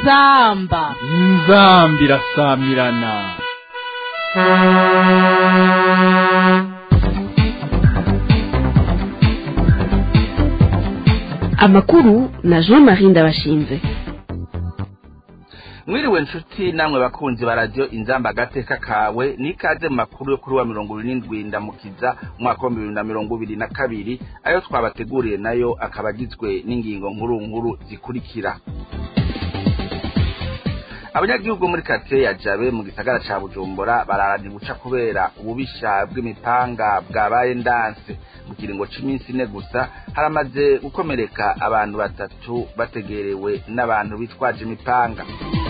inzamba inzambi irasamirana amakuru na jean marie ndabashinze mwiriwe nshuti namwe bakunzi ba radiyo inzamba agateka kawe n'ikaze mu makuru yo kuri wa mirongo irindwi ndamukiza umwaka wa bibiri na mirongo ibiri na kabiri ayo twabateguriye nayo akaba agizwe n'ingingo nkuru nkuru zikurikira abanyagihugu muri karitsiye ya jabe mu gisagara ca bujumbura bararana guca kubera ububisha bw'imipanga bwabaye ndanse mu kiringo c'iminsi ine gusa haramaze gukomereka abantu batatu bategerewe n'abantu bitwaje imipanga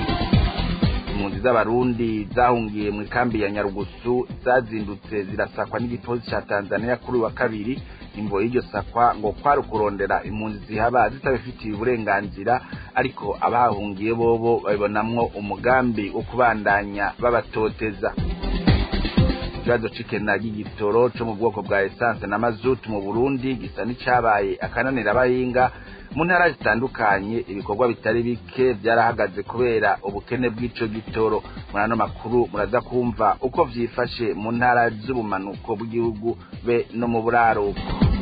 impunzi z'abarundi zahungiye mu ikambi ya nyarugusu zazindutse zirasakwa n'igipolisi ca tanzania kuri wa kabiri imvo y'iryo sakwa ngo kwari ukurondera impunzi zihaba zitabifitiye uburenganzira ariko abahungiye bobo babibonamwo umugambi wo kubandanya babatoteza ikibazo c'ikena ry'igitoro co mu bwoko bwa esanse na mazutu mu burundi gisa n'icabaye akananira abahinga mu ntara zitandukanye ibikorwa bitari bike byarahagaze kubera ubukene bw'ico gitoro muri ano makuru muraza kumva uko vyifashe mu ntara z'ubumanuko bw'igihugu be no mu buraruko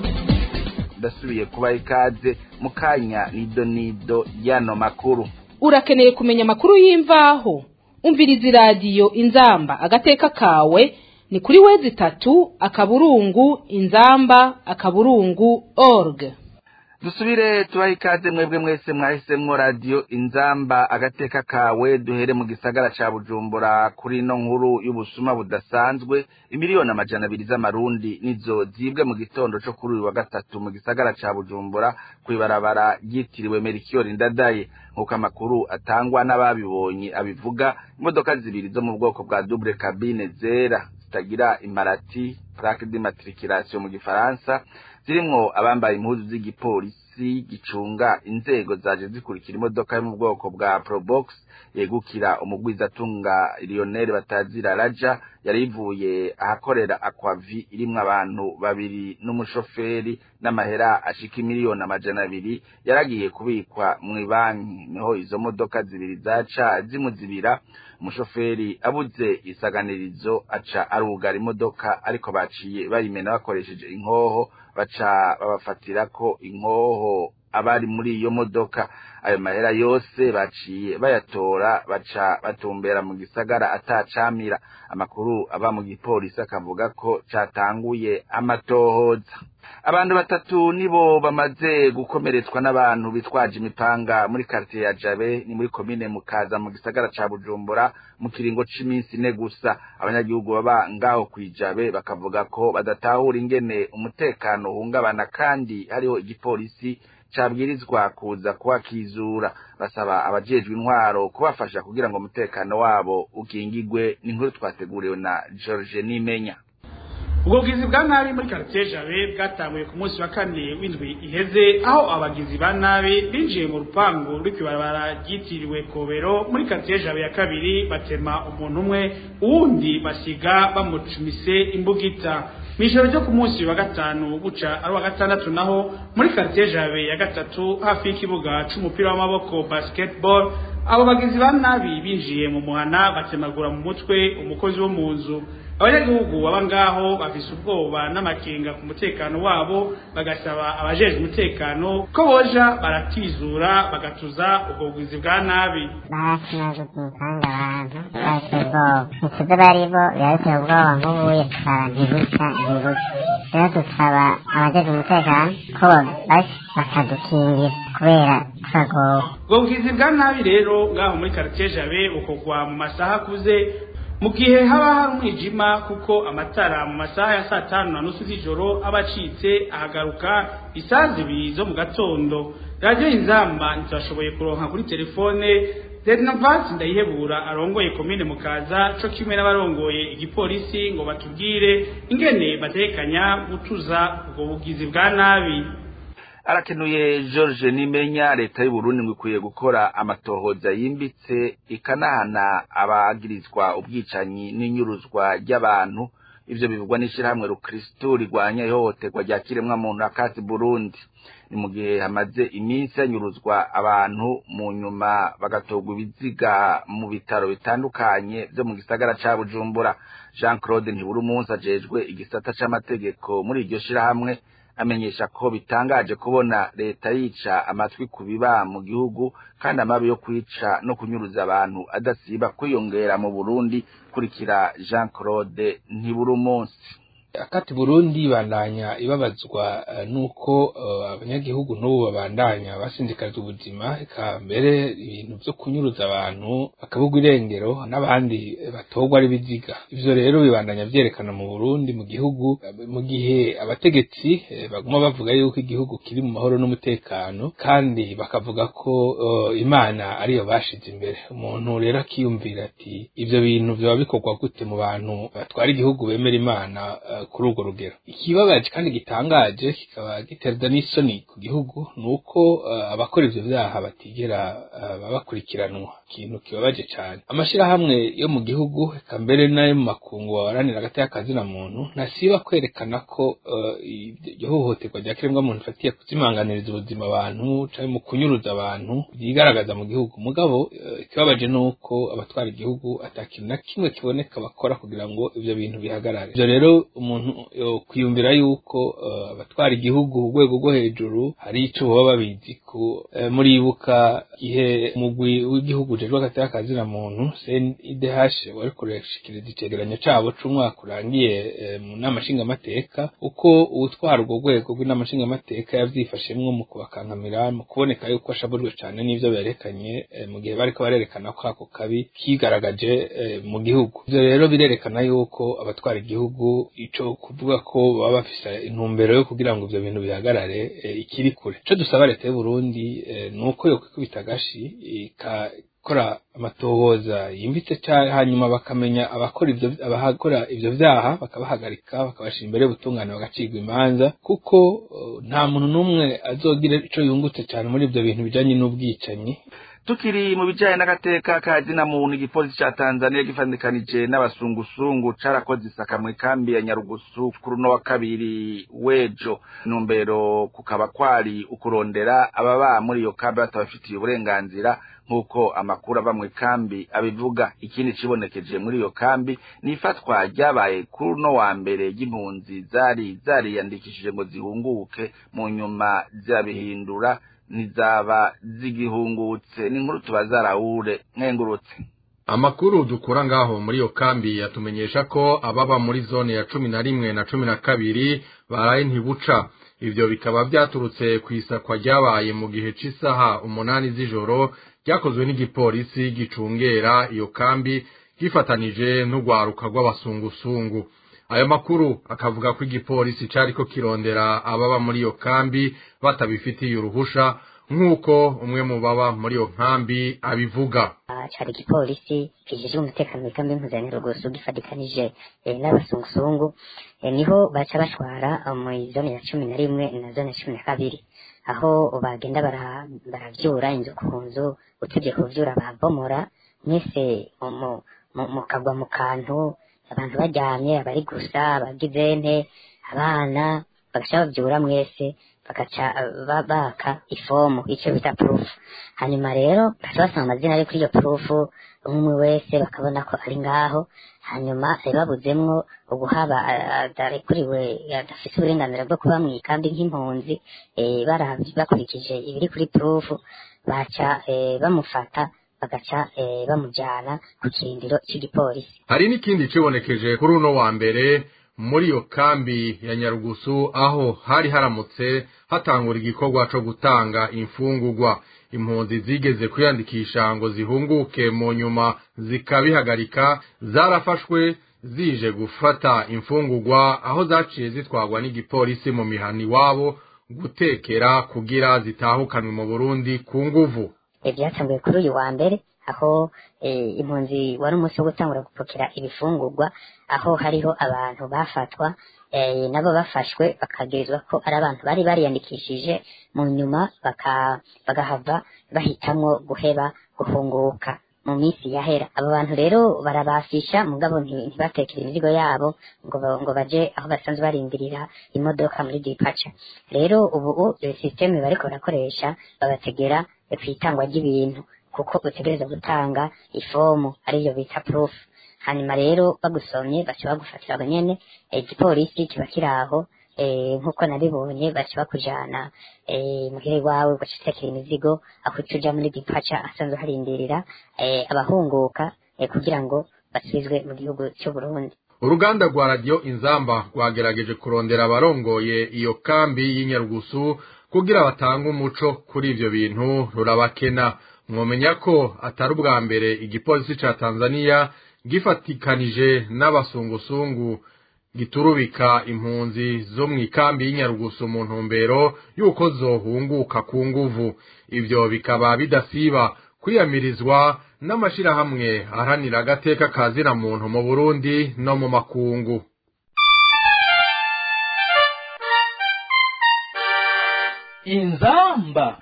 ndasubiye kubaha ikaze mu kanya nido nido y'ano makuru urakeneye kumenya amakuru y'imvaho umviriza iradiyo inzamba agateka kawe ni kuri wezi itatu akaburungu inzamba akaburungu org dusubire tubahe ikaze mwebwe mwese mwahisemwo radiyo inzamba agateka kawe duhere mu gisagara ca bujumbura kuri ino nkuru y'ubusuma budasanzwe imiliyoni amajana abiri z'amarundi nizo zibwe mu gitondo co kuri uyu wa gatatu mu gisagara ca bujumbura kw'ibarabara ryitiriwe merikiyori ndadaye nk'uko amakuru atangwa n'ababibonye abivuga imodoka zibiri zo mu bwoko bwa double cabine zera zitagira imparati plaque d'immatriculation mu gifaransa zirimwo abambaye impuzu z'igipolisi gicunga inzego zaje zikurikira imodoka yo mu bwoko bwa probox yegukira umugwizatunga Lionel batazira raja yari ivuye ahakorera aquavi irimwo abantu babiri n'umushoferi n'amahera ashika imiliyoni amajana abiri yaragiye kubikwa mu banki niho izo modoka zibiri zaca zimuzibira umushoferi abuze isaganirizo aca arugara imodoka ariko baciye bayimena bakoresheje inkoho baca babafatirako inkoho abari muri iyo modoka ayo mahera yose baciye bayatora baca batumbera mu gisagara atacamira amakuru aba mu gipolisi akavuga ko catanguye amatohoza abantu batatu nibo bamaze gukomeretswa n'abantu bitwaje imipanga muri quartier ya Jabe ni muri komine Mukaza mu gisagara ca Bujumbura mu kiringo c'iminsi ine gusa abanyagihugu baba ngaho kwijabe bakavuga ko badatahura ingene umutekano uhungabana kandi hariho igipolisi cabwirizwa kuza kuhakizura basaba abajejwe intwaro kubafasha kugira ngo umutekano wabo ukingigwe n'inkuru twateguriwe na George Nimenya ubwo bwizi bwa nabi muri quartier jabe bwatanguye ku munsi wa kane w'indwi iheze aho abagizi ba nabi binjiye mu rupangu rw'ikibarabara ryitiriwe kobero muri quartier jabe ya kabiri batema umuntu umwe uwundi basiga bamucumise imbugita mw'ijoro ryo ku munsi wa gatanu buca ari wa gatandatu naho muri quartier jabe ya gatatu hafi y'ikibuga c'umupira w'amaboko basketball abo bagizi ba nabi binjiye mu muhana batemagura mu mutwe umukozi wo mu nzu abanyagihugu baba ngaho bafise ubwoba n'amakenga ku mutekano wabo bagasaba abajejwe umutekano ko boja baratizura bagatuza ubwo bugizi bwa nabi barakimaze kumukanga abantu bateye ubwoba ntituzi bari bo biba biteye ubwoba nk'ubuye tukaba ntibuca ntibuca rero dusaba abajejwe umutekano ko bafasha bakadukingira kubera turagowe ubwo bugizi bwa nabi rero ngaho muri quartier jabe bukorwa mu masaha akuze mu gihe haba hari umwijima kuko amatara mu masaha ya saa tanu na nusu z'ijoro aba acitse ahagaruka isaha zibiri zo mu gatondo radiyo inzamba ntitwashoboye kuronka kuri telefone Zednavasi ndayihebura arongoye komine mukaza co kimwe n'abarongoye igipolisi ngo batubwire ingene batekanya gutuza ubwo bugizi bwa nabi arakenuye George Nimenya leta y'u Burundi ngo ikwiye gukora amatohoza yimbitse ikanahana abagirizwa ubwicanyi n'inyuruzwa ry'abantu ivyo bivugwa n'ishirahamwe rukristu rigwanya ihohoterwa rya kiremwamuntu akati burundi ni mu gihe hamaze iminsi hanyuruzwa abantu mu nyuma bagatorwa ibiziga mu bitaro bitandukanye vyo mu gisagara ca bujumbura jean claude ntibura umunsi ajejwe igisata c'amategeko muri iryo shirahamwe amenyesha ko bitangaje kubona leta yica amatwi ku biba mu gihugu kandi amabi yo kwica no kunyuruza abantu adasiba kwiyongera mu burundi kurikira jean claude ntibura umunsi akati burundi bandanya ibabazwa uh, nuko uh, abanyagihugu n'ubu babandanya basindikariza ubuzima eka mbere ibintu vyo kunyuruza abantu bakabugwa irengero n'abandi batorwa ari biziga ivyo rero bibandanya vyerekana mu burundi mu gihugu mu gihe abategetsi eh, baguma bavuga yuko igihugu kiri mu mahoro n'umutekano kandi bakavuga ko uh, imana ariyo bashize imbere umuntu rero akiyumvira ati ivyo bintu vyoba bikorwa gute mu bantu batwara igihugu bemera imana uh, kuri urwo rugero ikibabaje kandi gitangaje kikaba giterwa n'isoni ku gihugu ni uko uh, abakora ivyo vyaha batigera uh, bakurikiranwa ikintu kibabaje cyane amashirahamwe yo mu gihugu eka mbere n'ayo mu makungu baharanira hagati y'akazina muntu ntasiba kwerekana ko iryo uh, hohoterwa rya kiremwa muntu ifatiye kuzimanganiriza ubuzima abantu canke mu kunyuruza abantu vyigaragaza mu gihugu mugabo ikibabaje ni uko abatwara igihugu ata kintu na kimwe kiboneka bakora kugira ngo ivyo bintu bihagarare ivyo rero umuntu kwiyumvira yuko abatwara igihugu ku rwego rwo hejuru hari ico baba babizi ko muribuka igihe umugwi w'igihugu ujejwe hagati y'akazina muntu CNIDH wari kurashikiriza icegeranyo cabo c'umwaka urangiye mu nama nshingamateka uko uwutwara urwo rwego rw'inama nshingamateka yavyifashemwo mu kubakankamira mu kuboneka yuko ashabujwe cane n'ivyo berekanye mu gihe bariko barerekana ko ako kabi kigaragaje mu gihugu ivyo rero birerekana yuko abatwara igihugu ico kuvuga ko baba bafise intumbero yo kugira ngo ivyo bintu bihagarare ikiri kure ico dusaba leta y'u Burundi ni uko yokwikubita agashi ikakora amatohoza yimbitse cyane hanyuma bakamenya abakora ivyo abakora ivyo vyaha bakabahagarika bakabashira imbere y'ubutungane bagacirwa imanza kuko nta muntu n'umwe azogira ico yungutse cyane muri ivyo bintu bijanye n'ubwicanyi tukiri mu bijanye n'agateka ka zina muntu igipolisi ca Tanzania gifandikanije n'abasungusungu carakoze isaka mu ikambi ya Nyarugusu kuri uno wa kabiri wejo numbero kukaba kwari ukurondera ababa muri iyo kambi batabafitiye uburenganzira nk'uko amakuru ava mu ikambi abivuga ikindi cibonekeje muri iyo kambi ni ifatwa ryabaye kuri uno wa mbere y'impunzi zari zariyandikishije ngo zihunguke mu nyuma zirabihindura ntizaba zigihungutse n'inkuru tubaza Raure nkengurutse amakuru dukura ngaho muri iyo kambi yatumenyesha ko ababa muri zone ya cumi na rimwe na cumi na kabiri baraye ntibuca ivyo bikaba vyaturutse ku isakwa ryabaye mu gihe c'isaha umunani z'ijoro ryakozwe n'igipolisi gicungera iyo kambi gifatanije n'urwaruka rw'abasungusungu ayo makuru akavuga ko igipolisi cariko kirondera ababa muri iyo kambi batabifitiye uruhusha nk'uko umwe mu baba muri iyo nkambi abivuga cari igipolisi kijejwe umutekano w'ikambi y'impuzanurugusu gifatikanije n'abasungusungu niho baca bashwara mu zone ya cumi na rimwe na zone ya cumi na kabiri aho bagenda baravyura inzu ku nzu utevye kuvyura babomora mwese mukagwa mu kantu abantu baryamye abari gusa abagize nte abana bagaca bavyura mwese bagaca baka ifomu ico bita proof hanyuma rero baca basanga amazina ari kuri iyo proof umwe wese bakabona ko ari ngaho hanyuma babuzemwo uguhaba adarekuriwe adafise uburenganzira bwo kuba mw'ikambi nk'impunzi bakurikije ibiri kuri proof baca bamufata bagaca bamujyana ku kirindiro cy'igipolisi hari n'ikindi cibonekeje kuri uno wa mbere muri iyo kambi ya nyarugusu aho hari haramutse hatangura igikorwa co gutanga imfungurwa impunzi zigeze kwiyandikisha ngo zihunguke mu nyuma zikabihagarika zarafashwe zije gufata imfungurwa aho zaciye zitwagwa n'igipolisi mu mihani iwabo gutekera kugira zitahukanwe mu burundi ku nguvu byatanguye kuri uyu wa mbere aho impunzi wari umunsi wo gutangura gupokera ibifungurwa aho hariho abantu bafatwa nabo bafashwe bakagirizwa ko ari abantu bari bariyandikishije mu nyuma bagahava bahitamwo guheba guhunguka mu minsi yahera abo bantu rero barabafisha mugabo nti- ntibatekere imizigo yabo ngo ba- ngo baje aho basanzwe barindirira imodoka muri dipaca rero ubu iyo sisiteme bariko barakoresha babategera ku itangwa ry'ibintu kuko utegereza gutanga ifomu ariyo bita proof hanyuma rero bagusomye baca bagufatira aho nyene eh, igipolisi kiba kiri aho eh, nk'uko nabibonye baca bakujana eh, muhira iwawe ugaca utekera imizigo aho uca uja muri dipaca asanzwe harindirira eh, abahunguka eh, kugira ngo basubizwe mu gihugu c'uburundi uruganda rwa radiyo inzamba rwagerageje kurondera abarongoye iyo kambi y'inyarugusu kugira batange umuco kuri ivyo bintu rurabakena mwomenya ko atari ubwa mbere igipolisi ca tanzaniya gifatikanije n'abasungusungu giturubika impunzi zo mu ikambi y'inyarugusu mu ntumbero y'uko zohunguka ku nguvu ivyo bikaba bidasiba kwiyamirizwa n'amashirahamwe aharanira agateka kazina muntu mu burundi no mu makungu inzamba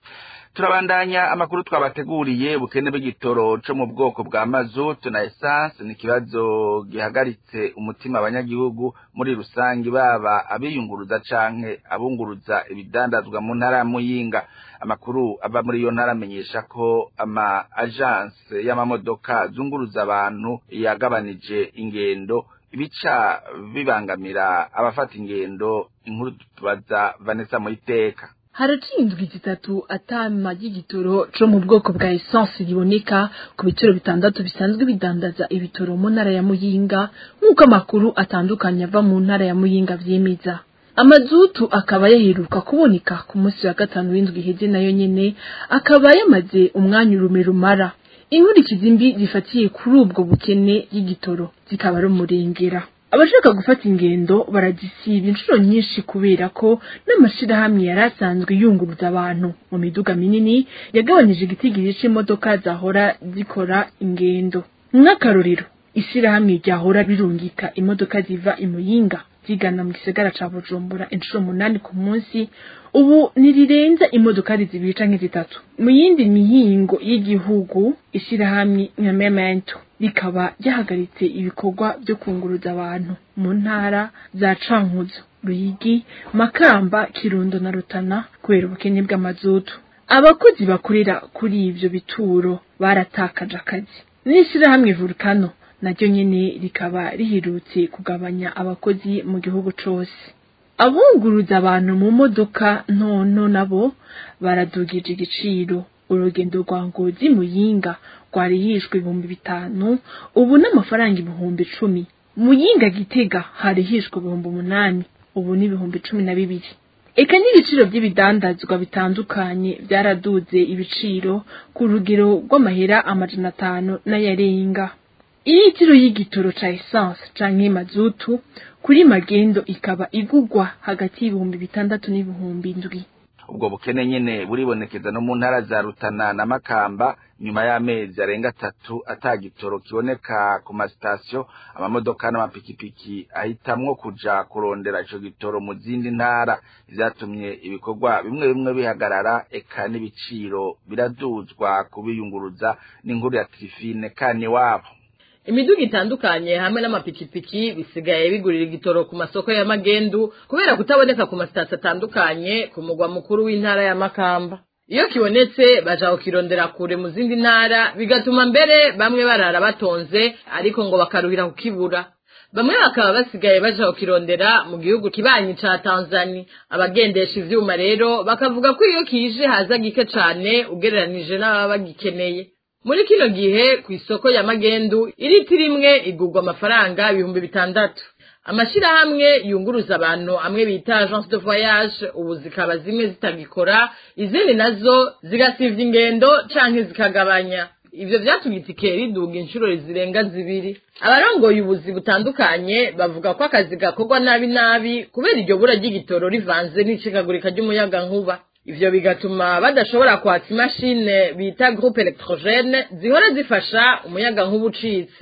turabandanya amakuru twabateguriye ubukene bw'igitoro co mu bwoko bwa mazutu na esanse ni ikibazo gihagaritse umutima abanyagihugu muri rusange baba abiyunguruza canke abunguruza ibidandazwa mu ntara ya muyinga amakuru ava muri iyo ntara amenyesha ko ama agence y'amamodoka zunguruza abantu yagabanije ingendo ibica bibangamira abafata ingendo inkuru tubaza Vanessa Muyiteka haraciye indwi zitatu atama ry'igitoro co mu bwoko bwa esanse riboneka ku bituro bitandatu bisanzwe bidandaza ibitoro mu ntara ya muyinga nk'uko amakuru atandukanye ava mu ntara ya muyinga vyemeza amazutu akaba yaheruka kuboneka ku munsi wa gatanu w'indwi iheze nayo nyene akaba yamaze umwanya urume rumara inkurikizi mbi zifatiye kuri ubwo bukene y'igitoro zikaba ari umurengera abashaka gufata ingendo baragisiba inshuro nyinshi kubera ko n'amashirahamwe yari asanzwe yunguruza abantu mu miduga minini yagabanyije igitigiri c'imodoka zahora zikora ingendo nk'akarorero ishirahamwe ryahora birungika imodoka ziva imuyinga zigana mu gisagara ca bujumbura inshuro umunani ku munsi ubu ntirirenza imodokari zibiri canke zitatu mu yindi mihingo y'igihugu ishirahamwe nka memento rikaba ryahagaritse ibikorwa vyo kunguruza abantu mu ntara za cankuzo ruyigi makamba kirundo na rutana kubera ubukene bw'amazutu abakozi bakorera kuri ivyo bituro baratakaje akazi n'ishirahamwe volcano naryo nyene rikaba riherutse kugabanya abakozi mu gihugu cose abunguruza abantu mu modoka ntonto nabo baradugije igiciro urugendo rwa ngozi muyinga rwarihishwe ibihumbi bitanu ubu n'amafaranga ibihumbi icumi muyinga gitega harihishwe ibihumbi umunani ubu ni ibihumbi cumi na bibiri eka n'ibiciro by'ibidandazwa bitandukanye byaraduze ibiciro ku rugero rw'amahera amajana atanu n'ayarenga iritiro y'igitoro ca essence canke mazutu kuri magendo ikaba igugwa hagati y'ibihumbi bitandatu n'ibihumbi indwi ubwo bukene nyene buribonekeza no mu ntara za Rutana na Makamba nyuma y'amezi arenga atatu atagitoro kiboneka ku masitasiyo amamodoka n'amapikipiki ahitamwo kuja kurondera ico gitoro mu zindi ntara vyatumye ibikorwa bimwe bimwe bihagarara eka n'ibiciro biraduzwa kubiyunguruza n'inkuru ya Trifine kane wabo imiduga itandukanye hamwe n'amapikipiki bisigaye bigurira igitoro ku masoko ya magendu kubera kutaboneka ku masitasiyo atandukanye ku mugwa mukuru w'intara ya makamba iyo kibonetse baja kukirondera kure mu zindi ntara bigatuma mbere bamwe barara batonze ariko ngo bakaruhira kukibura bamwe bakaba basigaye baja kukirondera mu gihugu kibanyi ca tanzani abagendesha ivyuma rero bakavuga ko iyo kije haza gike cane ugereranije n'ababa bagikeneye muri kino gihe ku isoko ya magendu iritiro imwe igurwa amafaranga ibihumbi bitandatu amashirahamwe yunguruza abantu amwe bita agence de voyage ubu zikaba zimwe zitagikora izindi nazo zigasivya ingendo canke zikagabanya ivyo vyatumye itike riduga inshuro zirenga zibiri abarongoye ubuzi butandukanye bavuga ko akazi gakorwa nabi nabi kubera iryo bura ry'igitoro rivanze n'icikagurika ry'umuyagankuba ivyo bigatuma badashobora kwatsa imashine bita groupe electrogene zihora zifasha umuyaga nkuba ucitse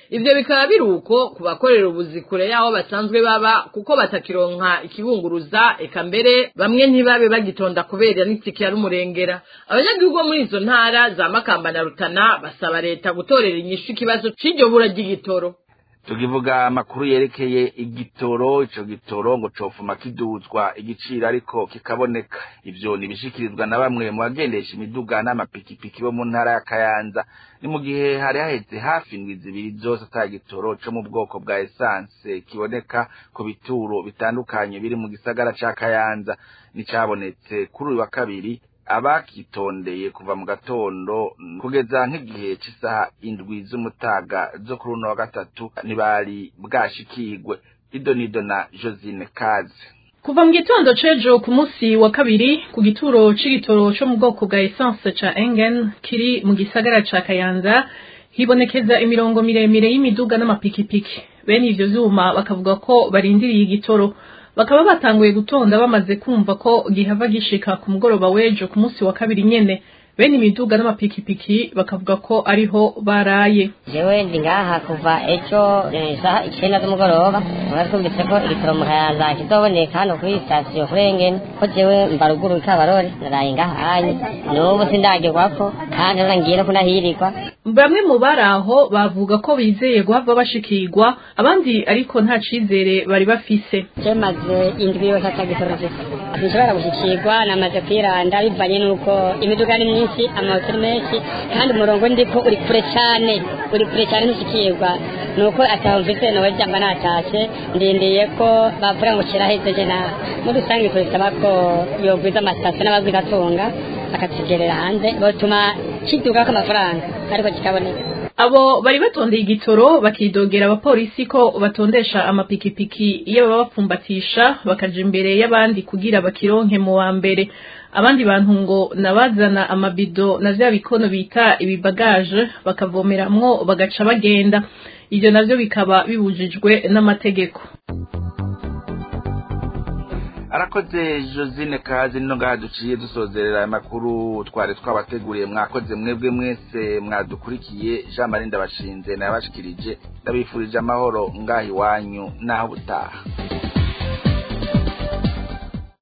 ivyo bikaba biri uko ku bakorera ubuzi kure y'aho basanzwe baba kuko batakironka ikibunguruza eka mbere bamwe ntibabe bagitonda kubera n'itike yari umurengera abanyagihugu bo muri izo ntara za makamba na rutana basaba leta gutorera inyishu ikibazo c'iryo bura ry'igitoro tukivuga amakuru yerekeye igitoro ico gitoro ngo cofuma kiduzwa igiciro ariko kikaboneka ivyo nibishikirizwa na bamwe mu bagendesha imiduga n'amapikipiki bo mu ntara ya kayanza ni mu gihe hari haheze hafi indwi zibiri zose ata gitoro co mu bwoko bwa esanse kiboneka ku bituro bitandukanye biri mu gisagara ca kayanza nicabonetse kuri uyu wa kabiri abakitondeye kuva mu gatondo kugeza nk'igihe cy'isaha indwi z'umutaga zo kuri uno wa gatatu ntibari bwashikirwe idonido na josine kaze kuva mu gitondo c'ejo ku munsi wa kabiri ku gituro c'igitoro co mu bwoko bwa essence ca engen kiri mu gisagara ca kayanza hibonekeza imirongo miremire y'imiduga n'amapikipiki bene ivyo vyuma bakavuga ko barindiriye igitoro bakaba batanguye gutonda bamaze kumva ko gihava gishika ku mugoroba w'ejo ku munsi wa kabiri nyene bene imiduga n'amapikipiki bakavuga ko ariho baraye jewe ndi ngaha kuva ejo isaha icenda z'umugoroba mwari twumvise ko igitoro mu kayanza kizoboneka hano kuri sitasiyo kurengene ko jewe mba ruguru ikabarore naraye ngaha hanye n'ubu sindagerwako kandi rora ngiye no kunahirirwa bamwe mu bari aho bavuga ko bizeye guhava bashikirwa abandi ariko nta cizere bari bafise je maze indwi yose atagitoro mfise sinshobora gushikirwa namaze kwiranda bivanye n'uko imiduga ni myinshi amahoteli menshi kandi umurongo ndiko uri kure cane uri kure cane ntushikirwa nuko ataho mfise nowe jamba natashe ndindiye ko bavuga ngo kirahejeje na muri rusange kubisaba ko yogwiza amasitasiyo n'abagwiza atunga bakatugerera hanze botuma kidugako amafaranga ariko kikaboneka abo bari batondeye igitoro bakidogera abapolisi ko batondesha amapikipiki iyo baba bapfumbatisha bakaja imbere y'abandi kugira bakironke mu wa mbere abandi bantu ngo nabazana amabido na vya bikono bita ibibagaje bakavomeramwo bagaca bagenda ivyo navyo bikaba bibujijwe n'amategeko arakoze josine kazi nino ngaha duciye dusozerera aya makuru twari twabateguriye mwakoze mwebwe mwese mwadukurikiye jean marie ndabashinze nayabashikirije ndabifurije amahoro ngaha iwanyu n'aho butaha